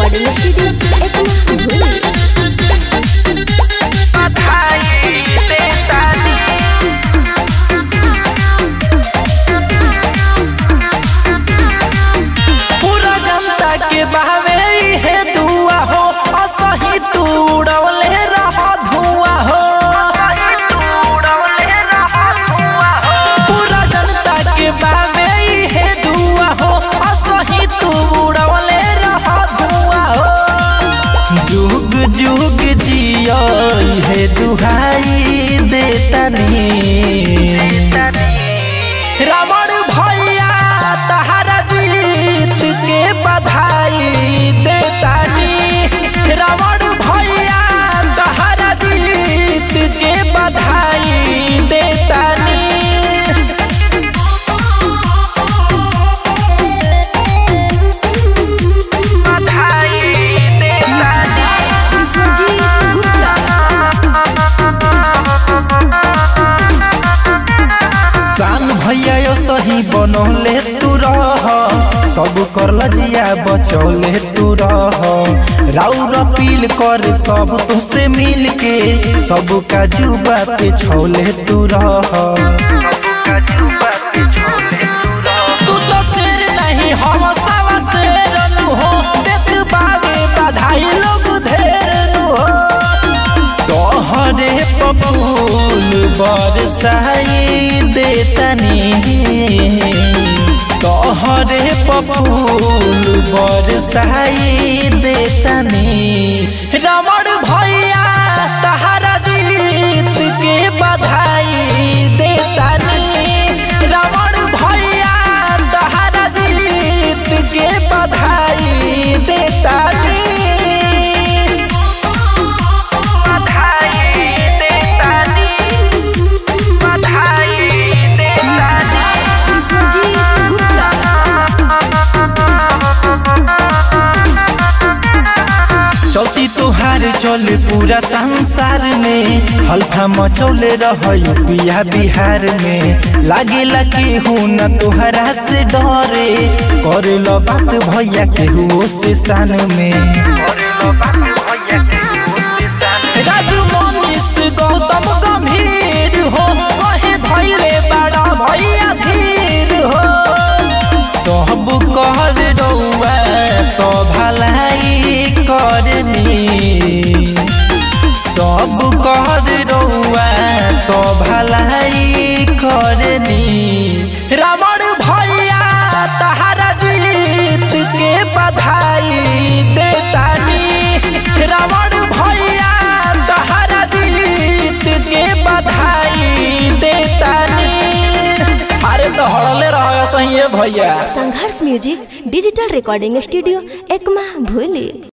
recording studio Ekma भूली पूरा जनता के बहावे हे दुआ हो असही तू उड़वले रह धुआ हो पूरा जनता के बहावे हे दुआ हो असही तू उड़वले रह धुआ हो जुग जुग जियो हे दुहाई देतनी रावण भैया तहरा जीत के बधाई देतानी रावण भैया तहरा जीत के बधाई देतानी विश्वजीत गुप्ता शान भैया यो सही बनौले तू रह सब कर लजिया बचौले तू रह राउर अपील कर सब तुसे मिल के सब का जुबा पे छौले तू रह तू तो शेर नहीं हम सवा शेर नु हो देत बाबे बधाई लोग ढेर नु हो तोहरे पपूल बरसाई देतनी तोहरे पपूल बरसाई देतनी रावण भैया तहरा जीत के बधाई देतनी रावण भैया तहरा जीत के बधाई देतनी विश्वजीत गुप्ता चौथी तुहार चले पूरा संसार में हल्का मचौले रह पिया बिहार में लागेला केहू न तुहरा से डरे करे लो बात भैया केहू से शान में राजू मनीष गौतम गंभीर हो कहे धैले बड़ा भैया धीर हो सब कर रउआ तो भलाई करनी सब कर रउआ तो भलाई करनी रावण भैया तहरा जीत के बधाई देतानी रावण भैया तहरा जीत के बधाई देतानी अरे तो हड़ले रह सही भैया संघर्ष music digital recording studio Ekma भूली